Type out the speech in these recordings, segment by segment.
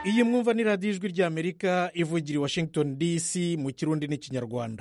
iyi mwumva ni radiyo ijwi ry'amerika ivugira i washington dc mu kirundi n'ikinyarwanda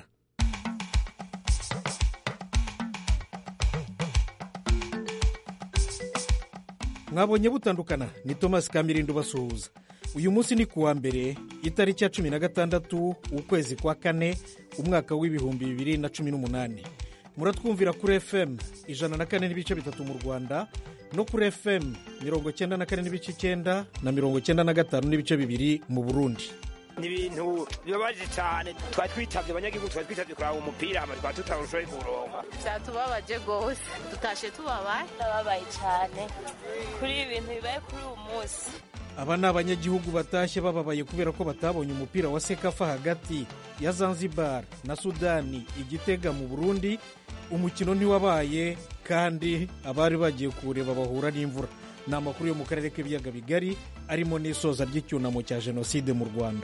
mwabonye butandukana ni thomas kamirindo basuhuza uyu munsi ni kuwa mbere itariki ya cumi na gatandatu ukwezi kwa kane umwaka w'ibihumbi bibiri na cumi n'umunani muratwumvira kuri fm ijana na kane n'ibice bitatu mu rwanda no kuri fm mirongo cyenda na kane n'ibice icyenda na mirongo cyenda na gatanu n'ibice bibiri mu burundi ni ibintu bibabaje cyane twari twitabye abanyagihugu twari twitabye kuraba umupira hama twari tutarushoboye kuwuronka byatubabaje rwose tutashe tubabaye ndababaye cyane kuri ibi bintu bibaye kuri uyu munsi aba ni abanyagihugu batashye bababaye kubera ko batabonye umupira wa sekafa hagati ya zanzibar na sudani igitega mu burundi umukino ntiwabaye kandi abari bagiye kuwureba bahura n'imvura ni amakuru yo mu karere k'ibiyaga bigari arimo n'isoza ry'icyunamo cya jenoside mu rwanda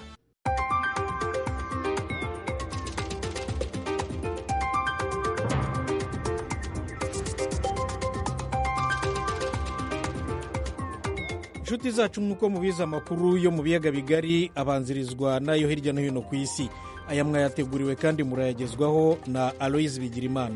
inshuti zacu nk'uko mubizi amakuru yo mu biyaga bigari abanzirizwa n'ayo hirya no hino ku isi aya mwayateguriwe kandi murayagezwaho na aloyizi bigirimana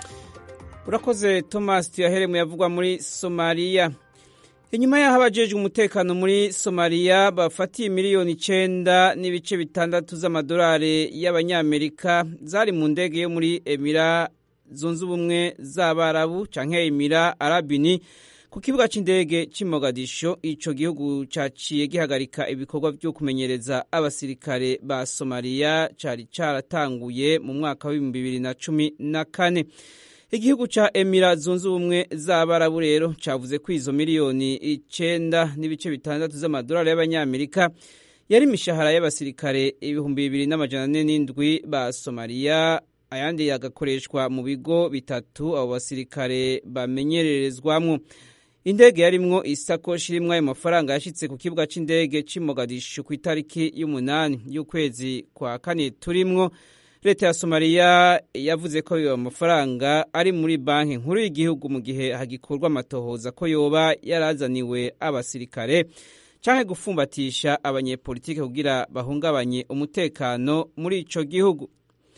urakoze thomas tuyaheremu yavugwa muri somaliya inyuma y'aho abajejwe umutekano muri somaliya bafatiye miliyoni icyenda n'ibice bitandatu z'amadolari y'abanyamerika zari mu ndege yo muri emira zunze ubumwe z'abarabu cyangwa emira arabini ku kibuga cy'indege cy'i mogadisho icyo gihugu cyaciye gihagarika ibikorwa byo kumenyereza abasirikare ba somaliya cyari cyaratanguye mu mwaka w'ibihumbi bibiri na cumi na kane igihugu cya emira zunze ubumwe z'abarabu rero cyavuze ko izo miliyoni icyenda n'ibice bitandatu z'amadolari y'abanyamerika yari imishahara y'abasirikare ibihumbi bibiri n'amajana ane n'indwi ba somaliya ayandi yagakoreshwa mu bigo bitatu abo basirikare bamenyererezwamo indege yarimwo isakoshi irimwo ayo mafaranga yashyitse ku kibuga cy'indege cy'i mogadishu ku itariki y'umunani y'ukwezi kwa kane turimwo leta ya somaliya yavuze ko ayo mafaranga ari muri banki nkuru y'igihugu mu gihe hagikorwa amatohoza ko yoba yarazaniwe abasirikare cyangwa gufumbatisha abanyepolitike kugira bahungabanye umutekano muri ico gihugu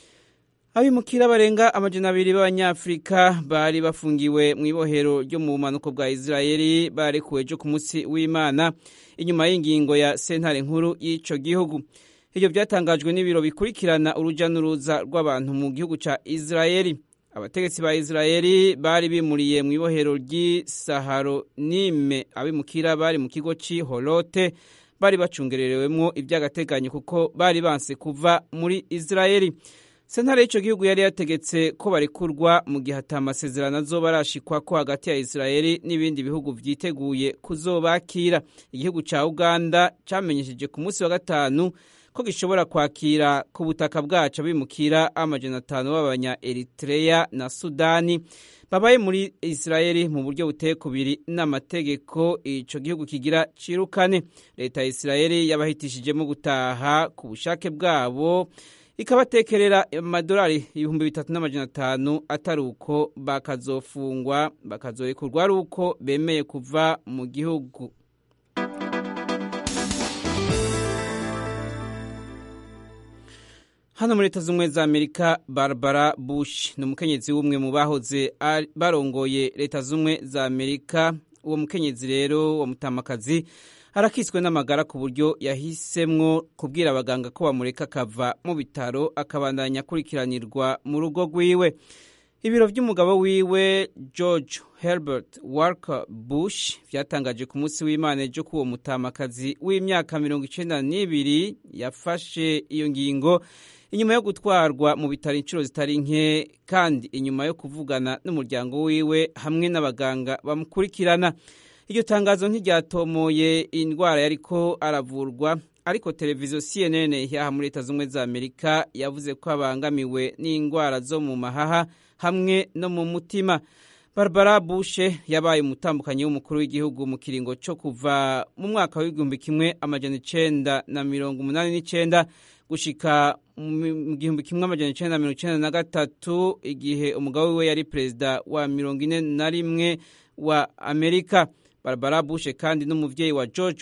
abimukira barenga amajana abiri b'abanyafurika bari bafungiwe mu ibohero ryo mu bumanuko bwa isirayeli barekuwe ejo ku munsi w'imana inyuma y'ingingo ya sentare nkuru y'ico gihugu ibyo byatangajwe n'ibiro bikurikirana urujya n'uruza rw'abantu mu gihugu cya isirayeli abategetsi ba isirayeli bari bimuriye mu ibohero ry'isaharo nime abimukira bari mu kigo cy'ihorote bari bacungererewemo iby'agateganyo kuko bari banse kuva muri isirayeli sentare y'icyo gihugu yari yategetse ko barekurwa mu gihe ata amasezerano azoba arashikwa ko hagati ya isirayeli n'ibindi bihugu byiteguye kuzobakira igihugu cya uganda cyamenyesheje ku munsi wa gatanu ko gishobora kwakira ku butaka bwacu abimukira amajana atanu b'abanya eritreya na sudani babaye muri isirayeli mu buryo buteye kubiri n'amategeko icyo gihugu kigira cirukane leta ya isirayeli yabahitishijemo gutaha ku bushake bwabo ikabatekerera amadolari ibihumbi bitatu n'amajana atanu atari uko bakazofungwa bakazorekurwa ari uko bemeye kuva mu gihugu hano muri leta z'ubumwe za amerika barbara bush ni umukenyezi w'umwe mu bahoze barongoye leta z'ubumwe za amerika uwo mukenyezi rero wa mutamakazi arakiswe n'amagara ku buryo yahisemwo kubwira abaganga ko bamureka akava mu bitaro akabandanya akurikiranirwa mu rugo rwiwe ibiro by'umugabo wiwe george herbert walker bush byatangaje ku munsi w'imana ejo ko uwo mutamakazi w'imyaka mirongo icyenda n'ibiri yafashe iyo ngingo inyuma yo gutwarwa mu bitaro inshuro zitari nke kandi inyuma yo kuvugana n'umuryango wiwe hamwe n'abaganga bamukurikirana iryo tangazo ntiryatomoye indwara yariko aravurwa ariko televiziyo cnn yaha muri leta z'ubumwe za amerika yavuze ko abangamiwe n'indwara zo mu mahaha hamwe no mu mutima barbara bushe yabaye umutambukanyi w'umukuru w'igihugu mu kiringo cyo kuva mu mwaka w'igihumbi kimwe amajana icenda na mirongo umunani n'icenda gushika mu gihumbi kimwe amajana icenda na mirongo icenda na gatatu igihe umugabo wiwe yari perezida wa mirongo ine na rimwe wa amerika barbara bushe kandi n'umuvyeyi wa george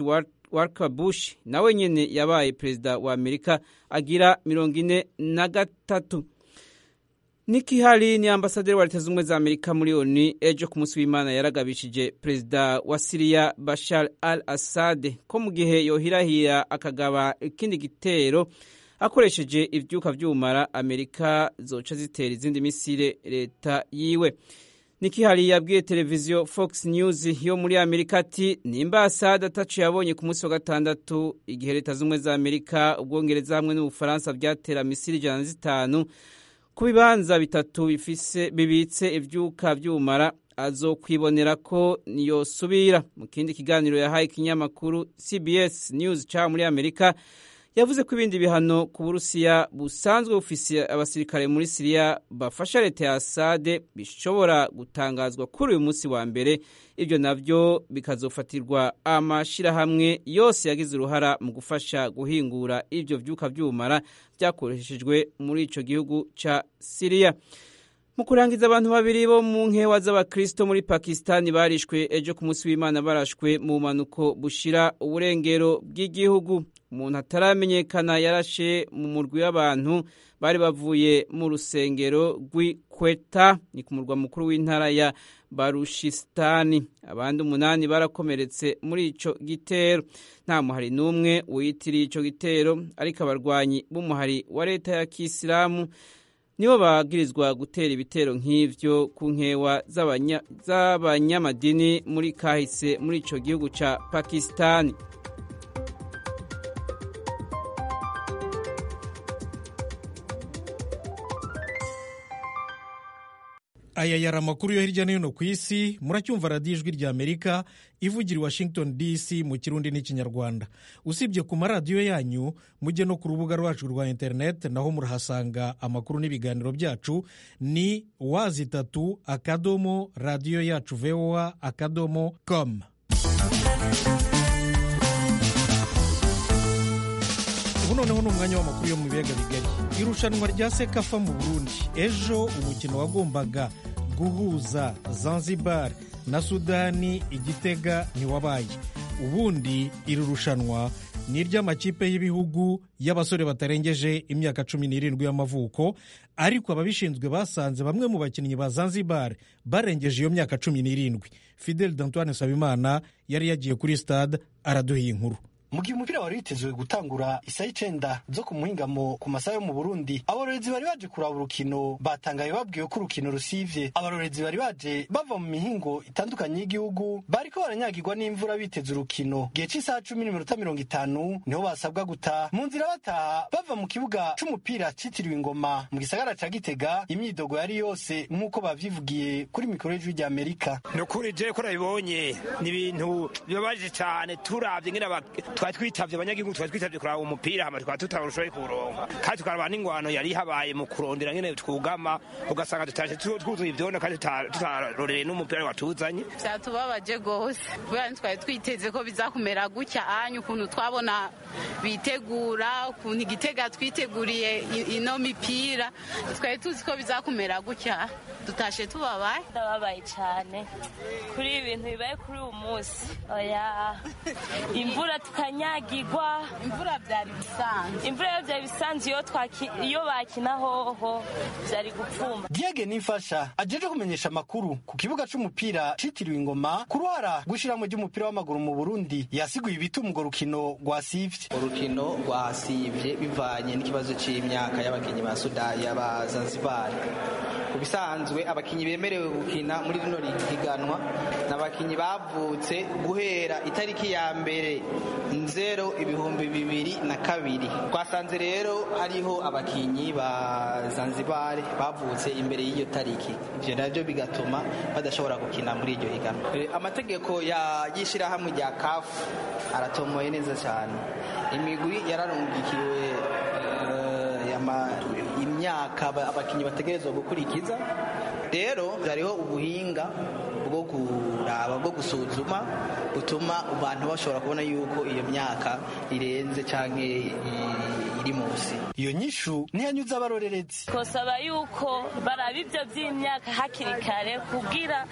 Walker Bush nawe nyene yabaye perezida wa Amerika agira mirongo ine na gatatu Nikki Haley ni ambasaderi wa leta z'ubumwe za Amerika muri ONU ejo ku munsi w'Imana yaragabishije perezida wa Syria Bashar al-Assad ko mu gihe yohirahira akagaba ikindi gitero akoresheje ivyuka vy'ubumara Amerika zoca zitera izindi misile leta yiwe Nikki Haley yabwiye televiziyo Fox News yo muri Amerika ati nimba Assad atacu yabonye ku munsi wa gatandatu igihe leta z'ubumwe za Amerika ubwongereza hamwe n'ubufaransa vyatera misile ijana na zitanu ku bibanza bitatu bifise bibitse ivyuka vy'ubumara azokwibonera ko yosubira mu kindi kiganiro yahaye ikinyamakuru CBS News ca muri Amerika yavuze ko ibindi bihano ku Burusiya busanzwe bufise abasirikare muri Siriya bafasha leta ya Assad bishobora gutangazwa kuri uyu munsi wa mbere ibyo navyo bikazofatirwa amashirahamwe yose yagize uruhara mu gufasha guhingura ivyo vyuka vy'ubumara vyakoreshejwe muri ico gihugu ca Siriya mu kurangiza abantu babiri bo mu nkewa z'abakristo muri pakistani barishwe ejo ku munsi w'imana barashwe mu bumanuko bushira uburengero bw'igihugu umuntu ataramenyekana yarashe mu murwi w'abantu bari bavuye mu rusengero rw'ikweta ni ku murwa mukuru w'intara ya barushistani abandi umunani barakomeretse muri ico gitero nta muhari n'umwe wiyitiriye ico gitero ariko abarwanyi b'umuhari wa leta ya kisilamu nibo bagirizwa gutera ibitero nk'ivyo ku nkewa z'abanyamadini muri kahise muri ico gihugu ca pakistani aya yari amakuru yo hirya no hino ku isi muracyumva radiyo ijwi rya amerika ivugira i washington dc mu kirundi n'ikinyarwanda usibye ku maradiyo yanyu mujye no ku rubuga rwacu rwa interineti naho murahasanga amakuru n'ibiganiro byacu ni wazi itatu akadomo radiyo yacu voa akadomo com ubu noneho ni umwanya w'amakuru yo mu biyaga bigari irushanwa rya sekafa mu burundi ejo umukino wagombaga guhuza zanzibar na sudani igitega ntiwabaye ubundi iri rushanwa ni iry'amakipe y'ibihugu y'abasore batarengeje imyaka cumi n'irindwi y'amavuko ariko ababishinzwe basanze bamwe mu bakinnyi ba zanzibar barengeje iyo myaka cumi n'irindwi fidel d'antoine nsabimana yari yagiye kuri stade araduha inkuru mu gihe umupira wari witezwe gutangura isaha icenda zo ku muhingamo ku masaha yo mu burundi abarorezi bari baje kuraba urukino batangaye babwiwe ko urukino rusivye abarorezi bari baje bava mu mihingo itandukanye y'igihugu bariko baranyagirwa n'imvura biteze urukino gihe c'isaha cumi n'iminota mirongo itanu niho basabwa gutaha mu nzira bataha bava mu kibuga c'umupira citiriwe ingoma mu gisagara ca gitega imyidogo yari yose nk'uko bavyivugiye kuri mikoro y'ijwi rya amerika ni ukuri je ko nabibonye ni ibintu bibabaje cane turavye ngene twari twitavye abanyagihugu twari twitavye kuraba umupira hama tukaba tutarushoboye kuwuronka kandi tukaraba n'ingwano yari habaye mu kurondera ngene twugama ugasanga tutashe twuzuye ivyondo kandi tutarorereye n'umupira watuzanye vyatubabaje gose kubera ntitwari twiteze ko bizakumera gutya anyu ukuntu twabona bitegura ukuntu igitega twiteguriye ino mipira twari tuzi ko bizakumera gutya tutashe tubabaye ndababaye cyane kuri ibi bintu bibaye kuri uyu munsi oya imvura tukanyagirwa imvura byari bisanzwe imvura yo byari bisanzwe iyo twaki- iyo bakina hoho byari gupfuma diege nifasha ajeje kumenyesha amakuru ku kibuga c'umupira citiriwe ingoma ku ruhara rw'ishirahamwe ry'umupira w'amaguru mu burundi yasiguye ibituma urwo rukino rwasivye urukino rwasivye bivanye n'ikibazo c'imyaka y'abakinyi ba suda y'aba zanzibari ku bisanzwe abakinyi bemerewe gukina muri rino higanwa ni abakinyi bavutse guhera itariki ya mbere nzero ibihumbi bibiri na kabiri twasanze rero hariho abakinyi ba zanzibari bavutse imbere y'iyo tariki ivyo navyo bigatuma badashobora gukina muri iryo higanwa Eh, amategeko ya- y'ishirahamwe rya kafu aratomoye neza cyane imigwi yararungikiwe eh, ama- imyaka aba- abakinyi bategerezwa gukurikiza rero hariho ubuhinga bwo kuraba bwo gusuzuma butuma abantu bashobora kubona yuko iyo myaka irenze cyangwa iri munsi iyo nyishu ntiyanyuze abarorerezi twasaba yuko baraba ibyo by'imyaka hakiri kare kugira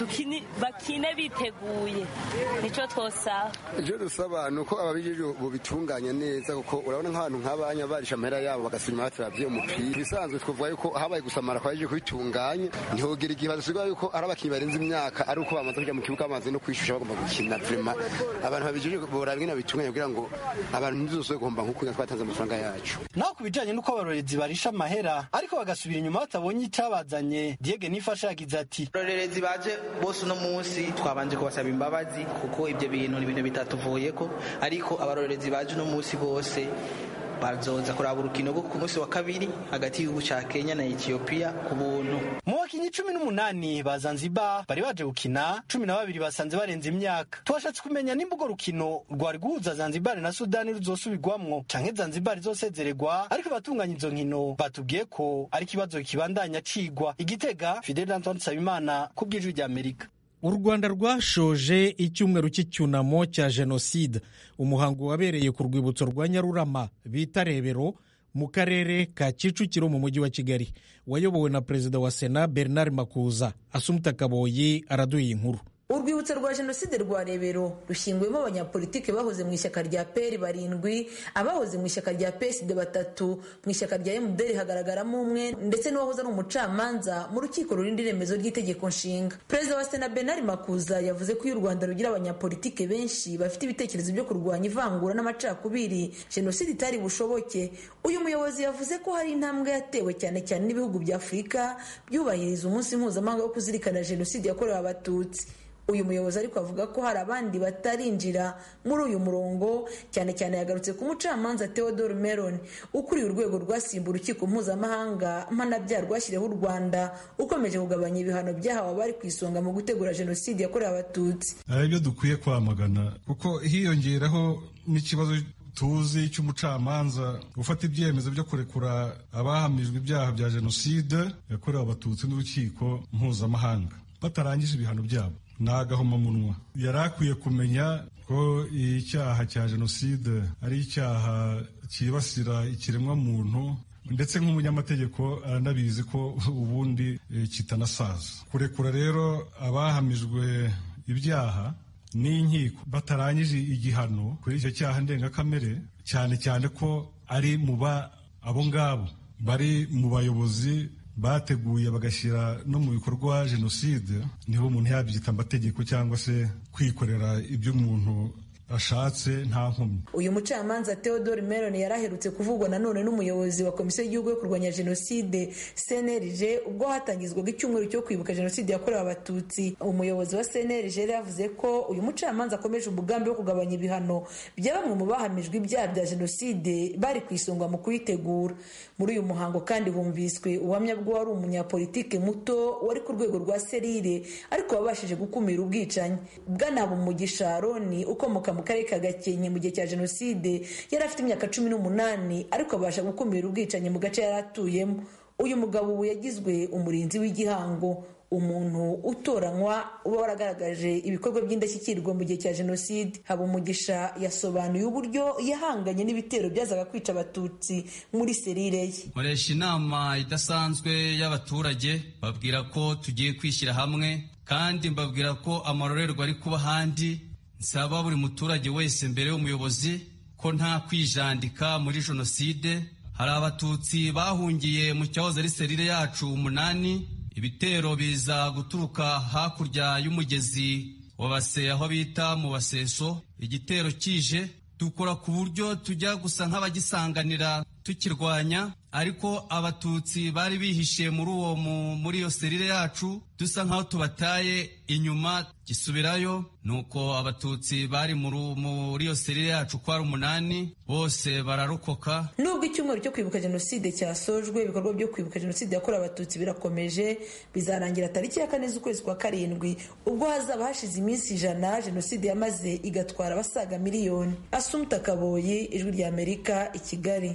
bakine biteguye nicyo twosaba ibyo dusaba ni uko ababijije bubitunganya neza kuko urabona nk'abantu nk'abanya barisha amahera yabo bagasubira batravye umupira ibisanzwe twavuga yuko habaye gusamara kwaje kubitunganya ntihogera igihe badusigura yuko ari abakinnyi barenze imyaka ari uko bamaze kujya mu kibuga bamaze no kwishusha bagomba gukina vrema abantu babijije boraba ingene babitunganya kugira ngo abantu ntizosubire guhomba nk'uko twatanze amafaranga yacu naho ku bijanye n'uko abarorerezi barisha amahera ariko bagasubira inyuma batabonye icabazanye diege nifasha yagize ati abarorerezi baje bose uno munsi twabanje kubasaba imbabazi kuko ibyo bintu ni ibintu bitatuvuyeko ariko abarorerezi baje uno munsi bose bazoza kuraba urukino rwo ku munsi wa kabiri hagati y'igihugu ca kenya na etiyopiya ku buntu mu bakinyi cumi n'umunani ba zanzibar bari baje gukina cumi na babiri basanze barenze imyaka twashatse kumenya nimba urwo rukino rwari guhuza zanzibar na sudani ruzosubirwamwo canke zanzibar izosezererwa ariko abatunganya izo nkino batubwiye ko ari ikibazo kibandanya cigwa igitega fidel antoine nsabimana ku bw'ijwi rya amerika u rwanda rwashoje icyumweru cy'icyunamo cya jenoside umuhango wabereye ku rwibutso rwa nyarurama bita rebero mu karere ka kicukiro mu mujyi wa kigali wayobowe na perezida wa sena bernard makuza asumuta kaboyi araduye inkuru urwibutso rwa jenoside rwa rebero rushyinguyemo abanyapolitiki bahoze mu ishyaka rya peri barindwi abahoze mu ishyaka rya peside batatu mu ishyaka rya emuderi hagaragaramo umwe ndetse n'uwahoze ari umucamanza mu rukiko rurinda iremezo ry'itegeko nshinga perezida wa sena benari makuza yavuze ko iyo u rwanda rugira abanyapolitiki benshi bafite ibitekerezo byo kurwanya ivangura n'amacakubiri jenoside itari bushoboke uyu muyobozi yavuze ko hari intambwe yatewe cyane cyane n'ibihugu bya afurika byubahiriza umunsi mpuzamahanga wo kuzirikana jenoside yakorewe abatutsi uyu muyobozi ariko avuga ko hari abandi batarinjira muri uyu murongo cyane cyane yagarutse ku mucamanza theodore meron ukuriye urwego rwasimbuye urukiko mpuzamahanga mpanabyaha rwashyiriyeho u rwanda ukomeje kugabanya ibihano byahawe abari ku isonga mu gutegura jenoside yakorewe abatutsi hari ibyo dukwiye kwamagana kuko hiyongeraho n'ikibazo tuzi cy'umucamanza gufata ibyemezo byo kurekura abahamijwe ibyaha bya jenoside yakorewe abatutsi n'urukiko mpuzamahanga batarangije ibihano byabo ni agahomamunwa yari akwiye kumenya ko icyaha cya jenoside ari icyaha cyibasira ikiremwamuntu ndetse nk'umunyamategeko aranabizi ko ubundi kitanasaza kurekura rero abahamijwe ibyaha n'inkiko batarangije igihano kuri icyo cyaha ndengakamere cyane cyane ko ari mu ba abo ngabo bari mu bayobozi bateguye bagashyira no mu bikorwa jenoside niho umuntu yabyita amategeko cyangwa se kwikorera ibyo umuntu ashatse nta nkomyi uyu mucamanza theodore meron yari aherutse kuvugwa nanone n'umuyobozi wa komisiyo y'igihugu yo kurwanya jenoside cnlg ubwo hatangizwaga icyumweru cyo kwibuka jenoside yakorewe abatutsi umuyobozi wa cnlg yari yavuze ko uyu mucamanza akomeje umugambi wo kugabanya ibihano bya bamwe mu bahamijwe ibyaha bya jenoside bari ku isonga mu kuyitegura muri uyu muhango kandi humviswe ubuhamya bw'uwari umunyapolitike muto wari ku rwego rwa serire ariko wabashije gukumira ubwicanyi bwanaba umugisha aroni ukomoka mu karere ka gakenke mu gihe cya jenoside yari afite imyaka cumi n'umunani ariko abasha gukumira ubwicanyi mu gace yari atuyemo uyu mugabo ubu yagizwe umurinzi w'igihango umuntu utoranywa uba waragaragaje ibikorwa by'indashyikirwa mu gihe cya jenoside habumugisha yasobanuye uburyo yahanganye n'ibitero byazaga kwica abatutsi muri serire ye nkoresha inama idasanzwe y'abaturage babwira ko tugiye kwishyira hamwe kandi mbabwira ko amarorerwa ari kuba ahandi nsaba buri muturage wese mbere y'umuyobozi ko nta kwijandika muri jenoside hari abatutsi bahungiye mu cyahoze ari serire yacu umunani ibitero biza guturuka hakurya y'umugezi wa base aho bita mu baseso igitero kije dukora ku buryo tujya gusa nk'abagisanganira tukirwanya ariko abatutsi bari bihishe muri uwo muri iyo serire yacu dusa nk'aho tubataye inyuma gisubirayo nuko abatutsi bari muri iyo serire yacu ko ari umunani bose bararokoka nubwo icyumweru cyo kwibuka jenoside cyasojwe ibikorwa byo kwibuka jenoside yakorewe abatutsi birakomeje bizarangira tariki ya kane z'ukwezi kwa karindwi ubwo hazaba hashize iminsi ijana jenoside yamaze igatwara abasaga miliyoni asumuta kaboyi ijwi rya amerika i kigali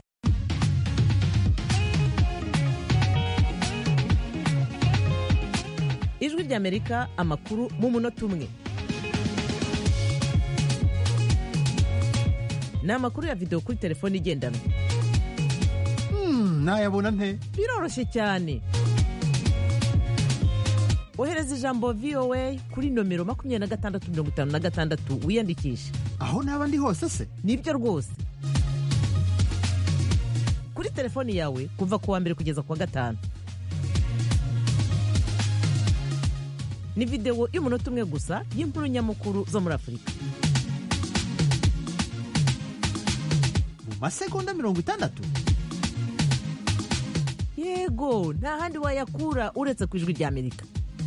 ijwi ry'amerika amakuru mu munota umwe ni amakuru ya videwo kuri telefone igendanwa nayabona nte biroroshye cyane ohereza ijambo voa kuri nomero makumyabiri na gatandatu mirongo itanu na gatandatu wiyandikishe aho naba ndi hose se nibyo rwose kuri telefoni yawe kuva ku wa mbere kugeza ku wa gatanu ni videwo y'umunota umwe gusa y'inkuru nyamukuru zo muri afurika mu masegonda mirongo itandatu yego nta handi wayakura uretse ku ijwi ry'amerika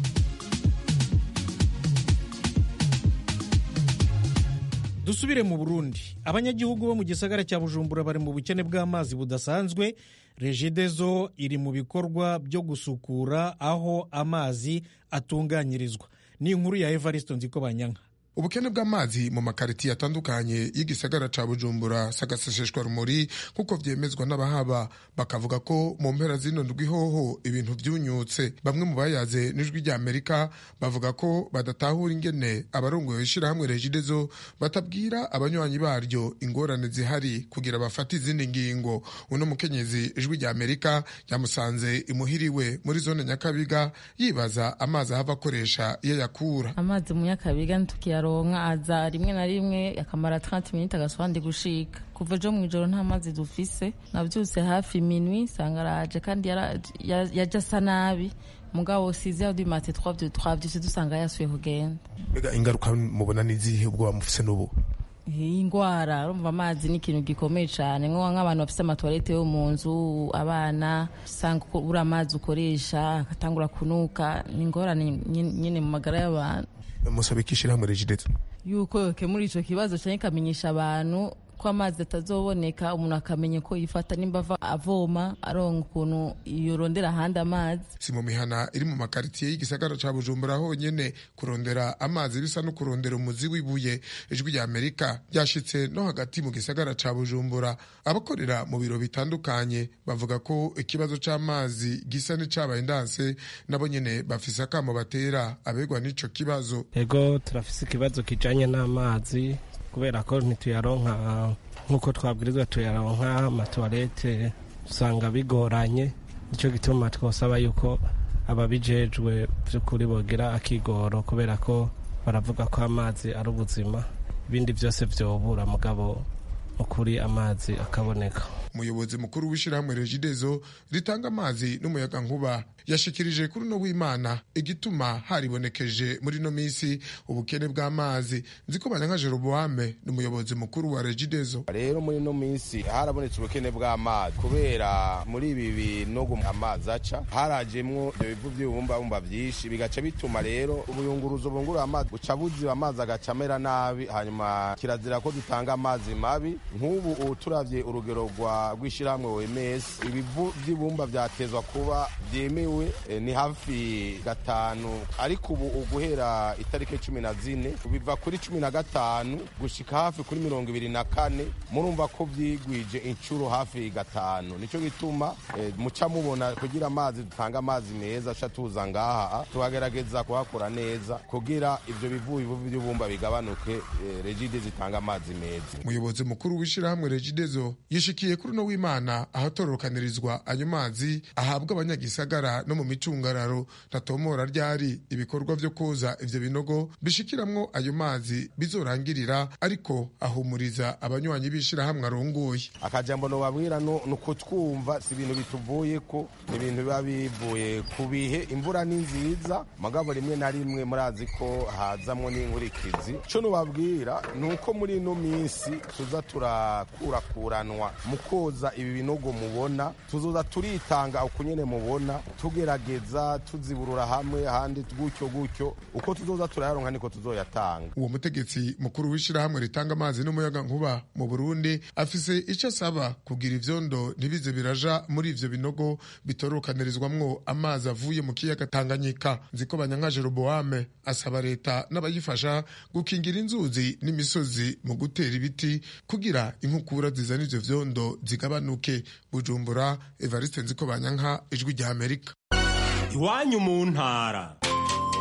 dusubire mu burundi abanyagihugu bo mu gisagara cya bujumbura bari mu bukene bw'amazi budasanzwe regidezo iri mu bikorwa byo gusukura aho amazi atunganyirizwa ni inkuru ya evaristo nziko banyanka ubukene bw'amazi mu makaritiye atandukanye y'igisagara ca bujumbura sagaseseshwa rumuri nk'uko vyemezwa n'abahaba bakavuga ko mu mpera zino ndwihoho ibintu vyunyutse bamwe mu bayaze n'ijwi rya amerika bavuga ko badatahura ingene abarongoye ishirahamwe regidezo batabwira abanywanyi baryo ingorane zihari kugira bafate izindi ngingo uno mukenyezi ijwi rya amerika yamusanze imuhiriwe muri zone nyakabiga yibaza amazi ahava akoresha iyo yakura amazi mu nyakabiga ntukiyaronka aza rimwe na rimwe akamara 30 minutes agasubandi gushika kuva ejo mu ijoro nta mazi dufise navyutse hafi minwi sanga araje kandi yaje asa nabi mugabo size ya du mate 3 de 3 vyose dusanga yasuye kugenda mbega ingaruka mubona n'izihe ubwo bamufise n'ubu iyi ndwara urumva amazi ni ikintu gikomeye cyane nk'abantu bafite amatuwarete yo mu nzu abana usanga ubura amazi ukoresha agatangura kunuka ni ingorane nyine mu magara y'abantu musaba iki ishyirahamwe regidezo yuko yokemura icyo kibazo cyane ikamenyesha abantu ko amazi atazoboneka umuntu akamenya ko yifata nimba ava avoma aronga ukuntu yorondera ahandi amazi si mu mihana iri mu makaritiye y'igisagara ca bujumbura honyene kurondera amazi bisa no kurondera umuzi w'ibuye ijwi rya amerika ryashitse no hagati mu gisagara ca bujumbura abakorera mu biro bitandukanye bavuga ko ikibazo c'amazi gisa n'icabaye ndanse nabo nyene bafise akamo batera abegwa n'ico kibazo ego turafise ikibazo kijanye n'amazi kubera ko ntituyaronka nk'uko twabwirizwa tuyaronka amatuwarete usanga bigoranye nicyo gituma twosaba yuko ababijejwe by'ukuri bogira akigoro kubera ko baravuga ko amazi ari ubuzima ibindi byose vyobura mugabo ukuri amazi akaboneka umuyobozi mukuru w'ishyirahamwe regidezo ritanga amazi n'umuyaga nkuba yashikirije kuri uno w'imana igituma haribonekeje muri ino minsi ubukene bw'amazi nzi ko banyanka jeroboame ni umuyobozi mukuru wa regidezo rero muri ino minsi harabonetse ubukene bw'amazi kubera muri ibi binogo amazi aca harajemwo ibyo bivu by'ibibumbabumba byinshi bigaca bituma rero ubuyunguruzo bungurura amazi buca buziba amazi agaca amera nabi hanyuma kirazira ko dutanga amazi mabi nk'ubu ubu turavye urugero rwa rw'ishyirahamwe wemes ibivu by'ibumba byatezwa kuba byemewe e, ni hafi gatanu ariko ubu uguhera itariki cumi na zine biva kuri cumi na gatanu gushika hafi kuri mirongo ibiri na kane murumva ko vyigwije inshuro hafi gatanu nico gituma e, muca mubona kugira amazi dutanga amazi meza aca tuza ngaha tubagerageza kuhakora neza kugira ivyo bivu bivu by'ibumba bigabanuke e, regide zitanga amazi meza umuyobozi mukuru w'ishyirahamwe regidezo yishikiye kuri uno w'imana ahatororokanirizwa ayo mazi ahabwa abanyagisagara no mu micungararo ntatomora ryari ibikorwa vyo koza ivyo binogo bishikiramwo ayo mazi bizorangirira ariko ahumuriza abanywanyi b'ishirahamwe arongoye akajambo nobabwira ni ukutwumva si ibintu bituvuyeko ni ibintu biba bivuye ku bihe imvura ni nziza mugabo rimwe na rimwe murazi ko hazamwo n'inkurikizi co nobabwira ni uko muri ino minsi tuza turakurakuranwa mu koza ibi binogo mubona tuzoza turitanga uko nyene mubona tugerageza tuziburura hamwe handi gutyo gutyo uko tuzoza turayaronka niko tuzoyatanga uwo mutegetsi mukuru w'ishirahamwe ritanga amazi n'umuyaga nkuba mu burundi afise ico asaba kugira ivyondo ntibize biraja muri ivyo binogo bitorokanirizwamwo amazi avuye mu kiyaga tanganyika nziko banyanka jeroboame asaba leta n'abayifasha gukingira inzuzi n'imisozi mu gutera ibiti kugira inkukura zizana ivyo vyondo zigabanuke bujumbura evariste nziko banyanka ijwi rya amerika iwanyu mu ntara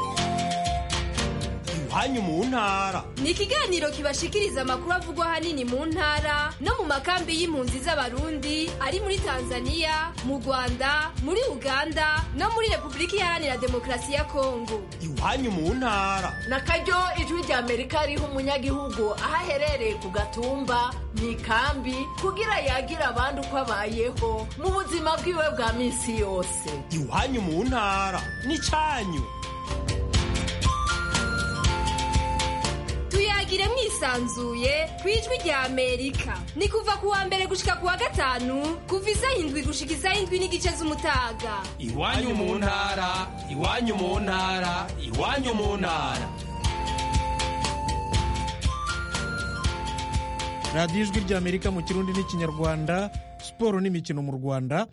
iwanyu mu ntara ni ikiganiro kibashikiriza amakuru avugwa ahanini mu ntara no mu makambi y'impunzi z'abarundi ari muri tanzania mu rwanda muri uganda no muri repubulika iharanira demokarasi ya kongo iwanyu mu ntara na karyo ijwi rya amerika riha umunyagihugu aho aherereye ku gatumba mu ikambi kugira yagira abandi uko abayeho mu buzima bwiwe bwa minsi yose iwanyu mu ntara n'icyanyu tuyagire mwisanzuye ku ijwi rya amerika ni kuva ku wa mbere gushika ku wa gatanu kuva isaha indwi gushika isaha indwi n'igice z'umutaga iwanyu mu ntara iwanyu mu ntara iwanyu mu ntara radiyo ijwi rya amerika mu kirundi n'ikinyarwanda siporo n'imikino mu rwanda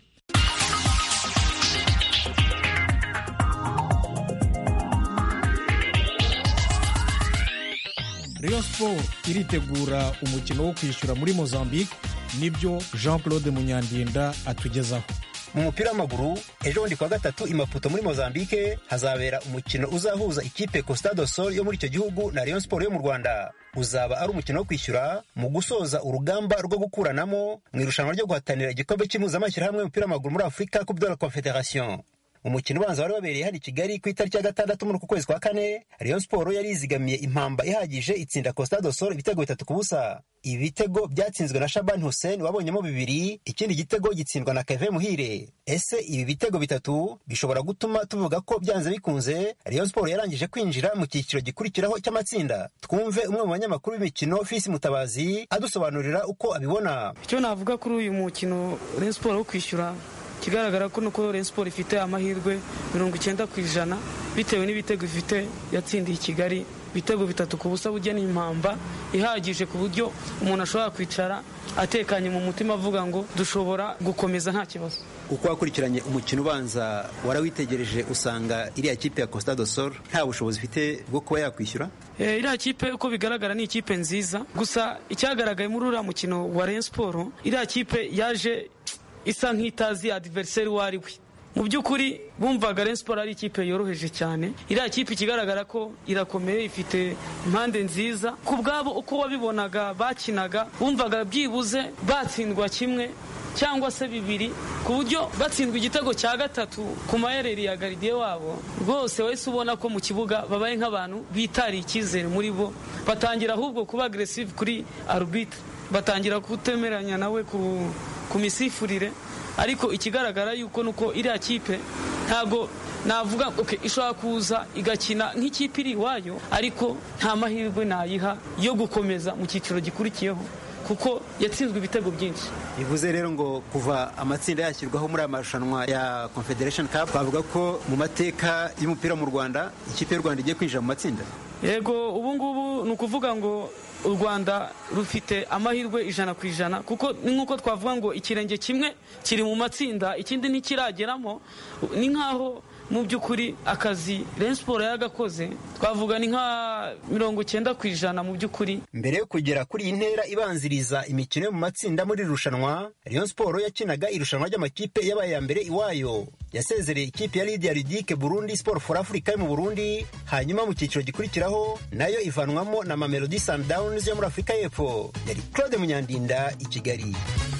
Rayon Sport iritegura umukino wo kwishyura muri Mozambique nibyo Jean Claude Munyandinda atugezaho mu mupira w'amaguru ejo bundi kuwa gatatu i Maputo muri Mozambique hazabera umukino uzahuza ikipe Costa do Sol yo muri icyo gihugu na Rayon Sport yo mu Rwanda uzaba ari umukino wo kwishyura mu gusoza urugamba rwo gukuranamo mu irushanwa ryo guhatanira igikombe cy'impuzamashyirahamwe y'umupira w'amaguru muri Afurika Coupe de la Confederation umukino ubanza wari wabereye hano i kigali ku itariki ya gatandatu muri uku kwezi kwa kane rayon siporo yari yizigamiye impamba ihagije itsinda costa do sol ibitego bitatu ku busa ibi bitego byatsinzwe na shaban hussein wabonyemo bibiri ikindi gitego gitsindwa na keve muhire ese ibi bitego bitatu bishobora gutuma tuvuga ko byanze bikunze rayon siporo yarangije kwinjira mu cyiciro gikurikiraho cy'amatsinda twumve umwe mu banyamakuru b'imikino fisi mutabazi adusobanurira uko abibona icyo navuga kuri uyu mukino rayon siporo wo kwishyura ikigaragara ko nuko Rayon Sport ifite amahirwe mirongo icyenda ku ijana bitewe n'ibitego ifite yatsindiye i Kigali ibitego bitatu ku busa bujya n'impamba ihagije ku buryo umuntu ashobora kwicara atekanye mu mutima avuga ngo dushobora gukomeza nta kibazo uko wakurikiranye umukino ubanza warawitegereje usanga iriya kipe ya Costa do Sol nta bushobozi ifite bwo kuba yakwishyura Eh, iriya kipe uko bigaragara ni ikipe nziza gusa icyagaragaye muri uriya mukino wa Rayon Sport iriya kipe yaje isa nk'itazi adiveriseri uwo ari we mu by'ukuri bumvaga Rayon Sport ari ikipe yoroheje cyane iriya kipe ikigaragara ko irakomeye ifite impande nziza ku bwabo uko wabibonaga bakinaga bumvaga byibuze batsindwa kimwe cyangwa se bibiri ku buryo batsindwa igitego cya gatatu ku mayereri ya garidiye wabo rwose wese ubona ko mu kibuga babaye nk'abantu bitariye icyizere muri bo batangira ahubwo kuba agresive kuri arbitre batangira kutemeranya nawe ku ku misifurire ariko ikigaragara yuko nuko iriya kipe ntago navuga okay, ishobora kuza igakina nk'ikipe iri iwayo ariko nta mahirwe nayiha yo gukomeza mu cyiciro gikurikiyeho kuko yatsinzwe ibitego byinshi bivuze rero ngo kuva amatsinda yashyirwaho muri aya marushanwa ya confederation cup twavuga ko mu mateka y'umupira mu rwanda ikipe y'u rwanda igiye kwinjira mu matsinda yego ubu ngubu ni ukuvuga ngo u rwanda rufite amahirwe ijana ku ijana kuko ni nk'uko twavuga ngo ikirenge kimwe kiri mu matsinda ikindi ntikirageramo ni nk'aho mu by'ukuri akazi Rayon Sport yagakoze twavuga ni nka mirongo icyenda ku ijana mu by'ukuri mbere yo kugera kuri iyi ntera ibanziriza imikino yo mu matsinda muri iri rushanwa Rayon Sport yakinaga irushanwa ry'amakipe yabaye ya mbere iwayo yasezereye ikipe ya Lydia Ludique Burundi Sport for Africa yo mu Burundi hanyuma mu cyiciro gikurikiraho nayo ivanwamo na Mamelodi Sundowns yo muri Afurika y'Epfo yari Claude Munyandinda i Kigali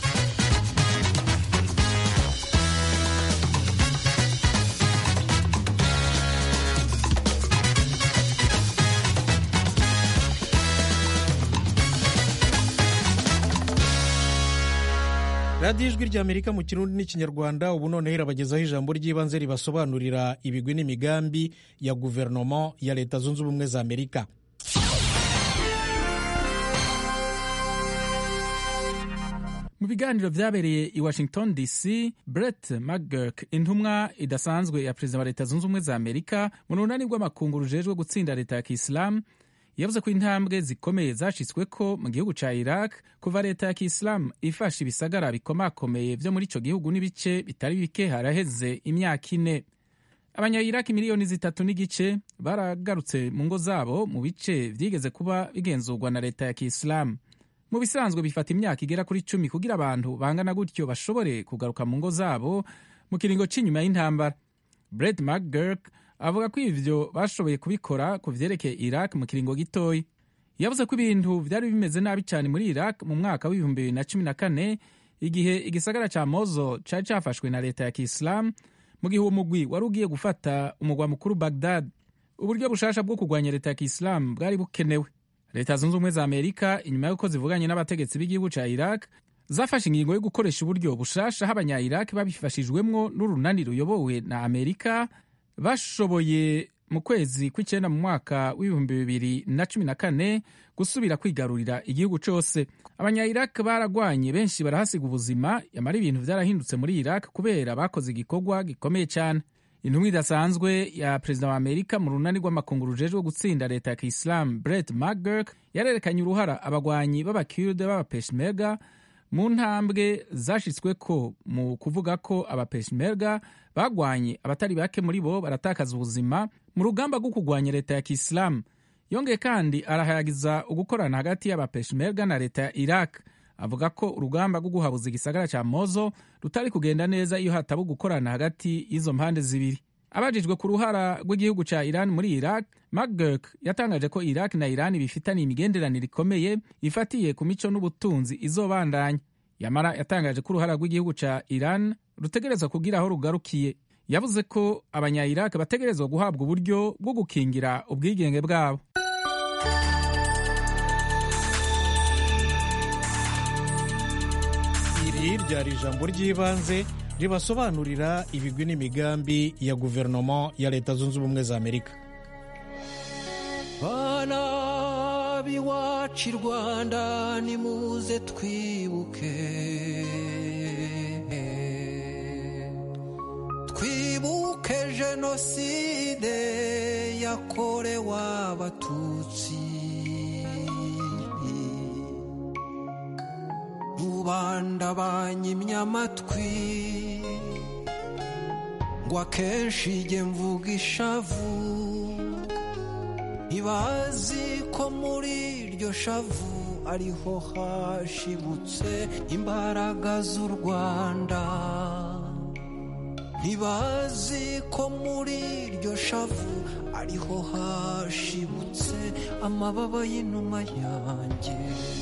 radiyo ijwi ry'amerika mu kirundi n'ikinyarwanda ubu noneho irabagezaho ijambo ry'ibanze ribasobanurira ibigwi n'imigambi ya guverinoma ya leta zunze ubumwe za amerika mu biganiro byabereye i washington dc brett mcgurk intumwa idasanzwe ya perezida wa leta zunze ubumwe za amerika mu runani rw'amakungu rujejwe gutsinda leta ya kisilamu yavuze ko intambwe zikomeye zashyizwe ko mu gihugu cya iraq kuva leta ya kisilamu ifashe ibisagara bikomakomeye byo muri icyo gihugu n'ibice bitari bike haraheze imyaka ine abanyayiraki miliyoni zitatu n'igice baragarutse mu ngo zabo mu bice byigeze kuba bigenzurwa na leta ya kisilamu mu bisanzwe bifata imyaka igera kuri cumi kugira abantu bangana gutyo bashobore kugaruka mu ngo zabo mu kiringo cy'inyuma y'intambara Brett McGurk avuga ko ivyo bashoboye kubikora ku vyerekeye iraq mu kiringo gitoyi yavuze ko ibintu vyari bimeze nabi cyane muri iraq mu mwaka w'ibihumbi bibiri na cumi na kane igihe igisagara ca mozo cari cafashwe na leta ya kisilamu mu gihe uwo mugwi wari ugiye gufata umugwa mukuru bagdad uburyo bushasha bwo kurwanya leta ya kisilamu bwari bukenewe leta zunze ubumwe za amerika inyuma y'uko zivuganye n'abategetsi b'igihugu ca iraq zafashe ingingo yo gukoresha uburyo bushasha aho abanya-iraq babifashijwemwo n'urunani ruyobowe na amerika bashoboye mu kwezi kw'icyenda mu mwaka w'ibihumbi bibiri na cumi na kane gusubira kwigarurira igihugu cose abanya-iraq baragwanye benshi barahasiga ubuzima yamara ibintu vyarahindutse muri iraq kubera bakoze igikorwa gikomeye cyane intumwa idasanzwe ya perezida wa amerika mu runani rw'amakungu rujejwe gutsinda leta ya kisilamu bret mcgurk yarerekanye uruhara abagwanyi b'abakirde b'abapeshmerga mu ntambwe zashyitsweko mu kuvuga ko abapeshmerga bagwanye abatari bake muri bo baratakaza ubuzima mu rugamba rwo kurwanya leta ya kisilamu yongeye kandi arahayagiza ugukorana hagati y'abapeshmerga na leta ya iraq avuga ko urugamba rwo guhabuza igisagara cya mozo rutari kugenda neza iyo hataba gukorana hagati y'izo mpande zibiri abajijwe ku ruhara rw'igihugu cya iran muri iraq mcgurk yatangaje ko iraq na iran bifitaniye imigenderanire ikomeye ifatiye ku mico n'ubutunzi izobandanya yamara yatangaje ko uruhara rw'igihugu cya iran rutegerezwa kugira aho rugarukiye yavuze ko abanya-iraq bategerezwa guhabwa uburyo bwo gukingira ubwigenge bwabo iri ryari ijambo ry'ibanze ribasobanurira ibigwi n'imigambi ya guverinoma ya leta zunze ubumwe za amerika bana b'iwacu i rwanda nimuze twibuke twibuke jenoside yakorewe abatutsi rubanda banyimye amatwi ngo akenshi ijye mvuga ishavu ntibazi ko muri iryo shavu ariho hashibutse imbaraga z'u rwanda ntibazi ko muri iryo shavu ariho hashibutse amababa y'inuma yanjye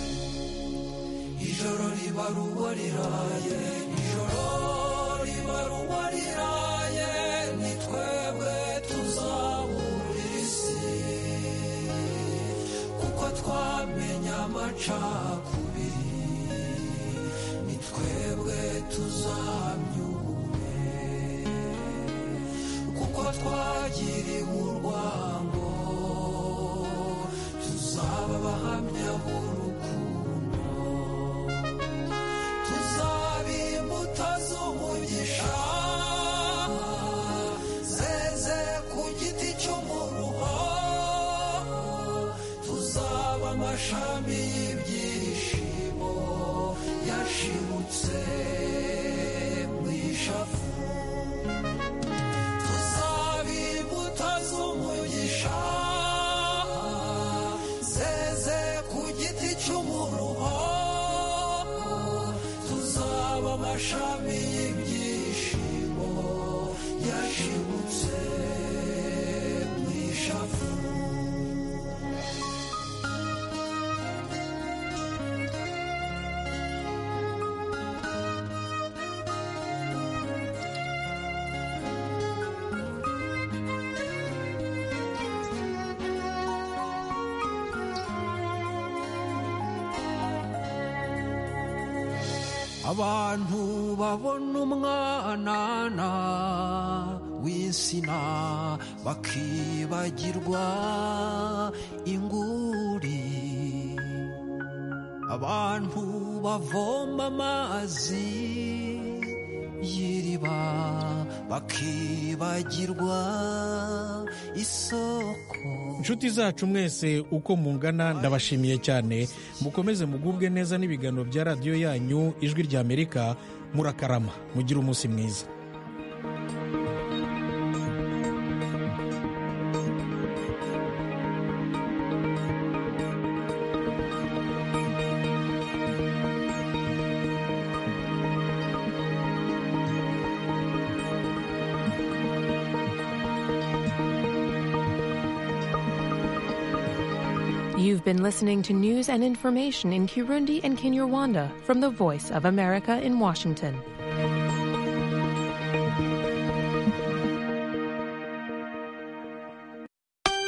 ijoro riba ruba riraye ijoro riba ruba riraye ni twebwe tuzabura isi kuko twamenye amacakubiri ni twebwe tuzamyume kuko twagiriwe urwango tuzaba abahamya b'urukundo tuzaba imbuto z'umugisha zeze ku giti cy'umuruho tuzaba amashami y'ibyishimo yashibutse mu ishavu tuzaba imbuto z'umugisha zeze ku giti cy'umuruho tuzaba amashami y'ibyishimo yashibutse mu ishavu abantu babona umwanana w'insina bakibagirwa inguri abantu bavoma amazi y'iriba bakibagirwa isoko inshuti zacu mwese uko mungana ndabashimiye cyane mukomeze mugubwe neza n'ibiganiro bya radiyo yanyu ijwi ry'amerika murakarama mugire umunsi mwiza You've been listening to news and information in Kirundi and Kinyarwanda from the Voice of America in Washington.